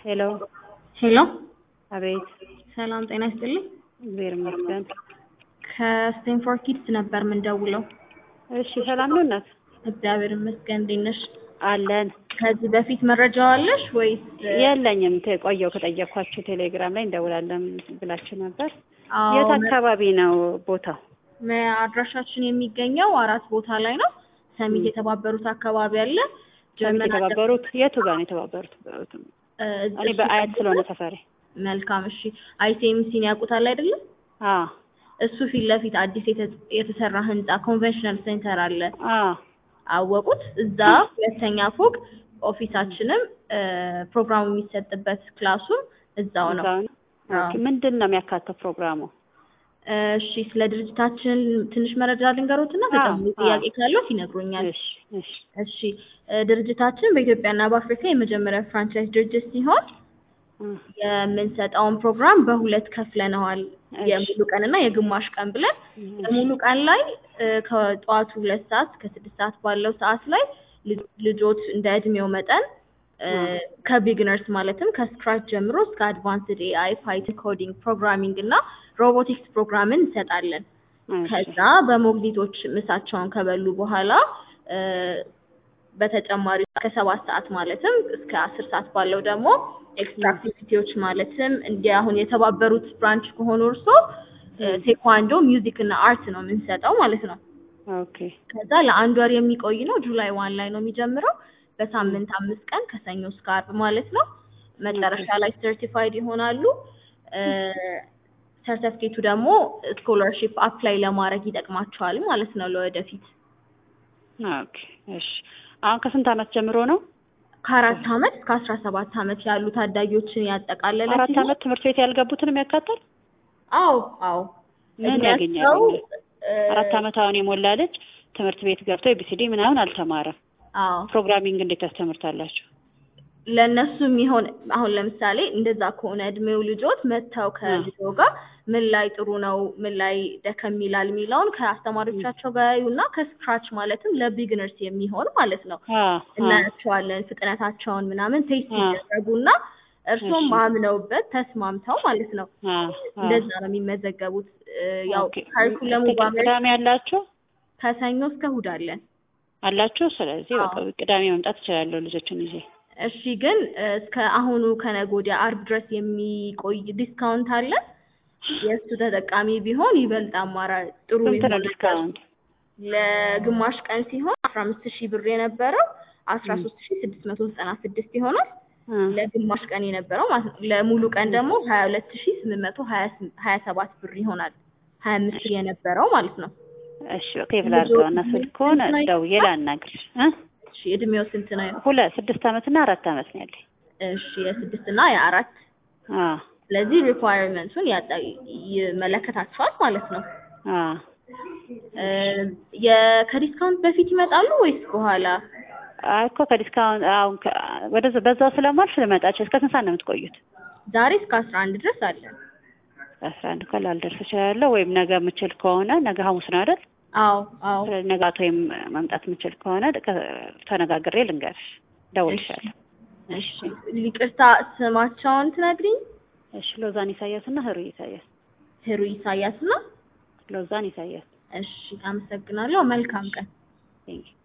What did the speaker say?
ሄሎ ሄሎ አቤት ሰላም ጤና ይስጥልኝ። እግዚአብሔር ይመስገን። ከስቴንፎርድ ኪድስ ነበር የምንደውለው። እሺ ሰላም ነው እናት? እግዚአብሔር ይመስገን። እንዴት ነሽ? አለን። ከዚህ በፊት መረጃው አለሽ ወይስ? የለኝም። ተ- ቆየው ከጠየኳችሁ ቴሌግራም ላይ እንደውላለን ብላችሁ ነበር። አዎ፣ የት አካባቢ ነው ቦታው? መ- አድራሻችን የሚገኘው አራት ቦታ ላይ ነው። ሰሚት የተባበሩት አካባቢ አለ። ሰሚት ጀርመን የተባበሩት የቱ ጋር ነው የተባበሩት? እ፣ እኔ እሱ በአያት ጠብቆ- ስለሆነ ሰፈሬ። መልካም እሺ። አይሲኤምሲን ያውቁታል አይደለም? አ እሱ ፊት ለፊት አዲስ የተ- የተሰራ ህንጻ ኮንቬንሽናል ሴንተር አለ። አ አወቁት። እዛ ሁለተኛ ፎቅ ኦፊሳችንም እ፣ ፕሮግራሙ የሚሰጥበት ክላሱም እዛው ነው። እዛው ነው? አዎ። ኦኬ። ምንድን ነው የሚያካተው ፕሮግራሙ? እሺ ስለ ድርጅታችን ትንሽ መረጃ ልንገሮትና አዎ፣ ተጨማሪ አዎ። ጥያቄ ካለው ይነግሩኛል። እሺ እሺ እሺ እ፣ ድርጅታችን በኢትዮጵያና በአፍሪካ የመጀመሪያ ፍራንቻይዝ ድርጅት ሲሆን እ፣ የምንሰጠውን ፕሮግራም በሁለት ከፍለነዋል። እሺ። የሙሉ ቀን እና የግማሽ ቀን ብለን እሺ። የሙሉ ቀን ላይ እ፣ ከጠዋቱ ሁለት ሰዓት እስከ ስድስት ሰዓት ባለው ሰዓት ላይ ልጅ- ልጆች እንደ እድሜው መጠን እ፣ አ። ከቢግነርስ ማለትም ከስክራች ጀምሮ እስከ አድቫንስድ ኤአይ፣ ፓይተን ኮዲንግ፣ ፕሮግራሚንግ እና ሮቦቲክስ ፕሮግራምን እንሰጣለን። እሺ። ከዛ በሞግዚቶች ምሳቸውን ከበሉ በኋላ እ፣ በተጨማሪ ከሰባት ሰዓት ማለትም እስከ አስር ሰዓት ባለው ደግሞ ኤክስትራ አክቲቪቲዎች ማለትም እንዲ አሁን የተባበሩት ብራንች ከሆኑ እርሶ እ፣ ቴኳንዶ፣ ሚውዚክ እና አርት ነው የምንሰጠው ማለት ነው። ኦኬ ከዛ ለአንድ ወር የሚቆይ ነው። ጁላይ ዋን ላይ ነው የሚጀምረው። በሳምንት አምስት ቀን ከሰኞ እስከ አርብ ማለት ነው። መጨረሻ ላይ ሰርቲፋይድ ይሆናሉ። ሰርተፍኬቱ ደግሞ ስኮላርሺፕ አፕላይ ለማድረግ ይጠቅማቸዋል ማለት ነው ለወደፊት። ኦኬ እሺ። አሁን ከስንት ዓመት ጀምሮ ነው? ከአራት ዓመት እስከ አስራ ሰባት ዓመት ያሉ ታዳጊዎችን ያጠቃለለ አራት ሲሆን ዓመት ትምህርት ቤት ያልገቡትንም ያካታል? አዎ አዎ ምን እድሜያቸው ያገኛሉ? እ፣ አራት ዓመት አሁን የሞላ ልጅ ትምህርት ቤት ገብቶ ኤቢሲዲ ምናምን አልተማረም። አዎ ፕሮግራሚንግ እንዴት ታስተምርታላችሁ? ለእነሱ የሚሆን አሁን ለምሳሌ እንደዛ ከሆነ እድሜው ልጆት መጥተው ከልጆ ጋር ምን ላይ ጥሩ ነው ምን ላይ ደከም ይላል የሚለውን ከአስተማሪዎቻቸው ጋር ያዩና ከስክራች ማለትም ለቢግነርስ የሚሆን ማለት ነው አ አ እናያቸዋለን ፍጥነታቸውን ምናምን ቴስት አ። ይደረጉና እርሶም እሺ። አምነውበት ተስማምተው ማለት ነው አ አ እንደዛ ነው የሚመዘገቡት እ፣ ያው ኦኬ። ካሪኩለሙ እስከ በአሜሪካ ቅዳሜ ያላችሁ ከሰኞ እስከ እሑድ አለን አላችሁ? ስለዚህ በቃ አዎ። ቅዳሜ መምጣት እችላለሁ ልጆችን ይዤ። እሺ ግን እ፣ እስከ አሁኑ ከነገ ወዲያ አርብ ድረስ የሚቆይ ዲስካውንት አለ። የእሱ ተጠቃሚ ቢሆን ይበልጥ አማራጭ ጥሩ ስንት ነው ይሆናል። ዲስካውንት? ለግማሽ ቀን ሲሆን አስራ አምስት ሺህ ብር የነበረው አስራ ሶስት ሺህ ስድስት መቶ ዘጠና ስድስት ይሆናል። አ ለግማሽ ቀን የነበረው ማለት ነው። ለሙሉ ቀን ደግሞ ሀያ ሁለት ሺህ ስምንት መቶ ሀያ ስም- ሀያ ሰባት ብር ይሆናል። ሀያ አምስት ሺህ የነበረው ማለት ነው። እሺ ኦኬ ብላርገው እና ስልኩን ደውዬ ላናግርሽ እ እሺ እድሜው ስንት ነው? ሁለት ስድስት ዓመት እና አራት ዓመት ነው ያለኝ። እሺ የስድስት እና የአራት አ ስለዚህ ሪኳየርመንቱን ያጣ ይመለከታቸዋል ማለት ነው። አ እ፣ የ- ከዲስካውንት በፊት ይመጣሉ ወይስ በኋላ? አይ እኮ ከዲስካውንት አሁን ከ- ወደ በዛው ስለማልፍ ልመጣች። እስከ ስንት ሰዓት ነው የምትቆዩት? ዛሬ እስከ አስራ አንድ ድረስ አለን። አስራ አንድ እኮ ላልደርስ እችላለሁ። ወይም ነገ የምችል ከሆነ ነገ ሐሙስ ነው አይደል? አዎ አዎ። ስለዚህ ነገ አቶ ወይም መምጣት የምችል ከሆነ ከ- ተነጋግሬ ልንገርሽ፣ እደውልልሻለሁ። እሺ ይቅርታ ስማቸውን ትነግሪኝ? እሺ ሎዛን ኢሳያስ እና ህሩይ ኢሳያስ። ህሩ ኢሳያስ ነው። ሎዛን ኢሳያስ። እሺ አመሰግናለሁ። መልካም ቀን። ቴንኪው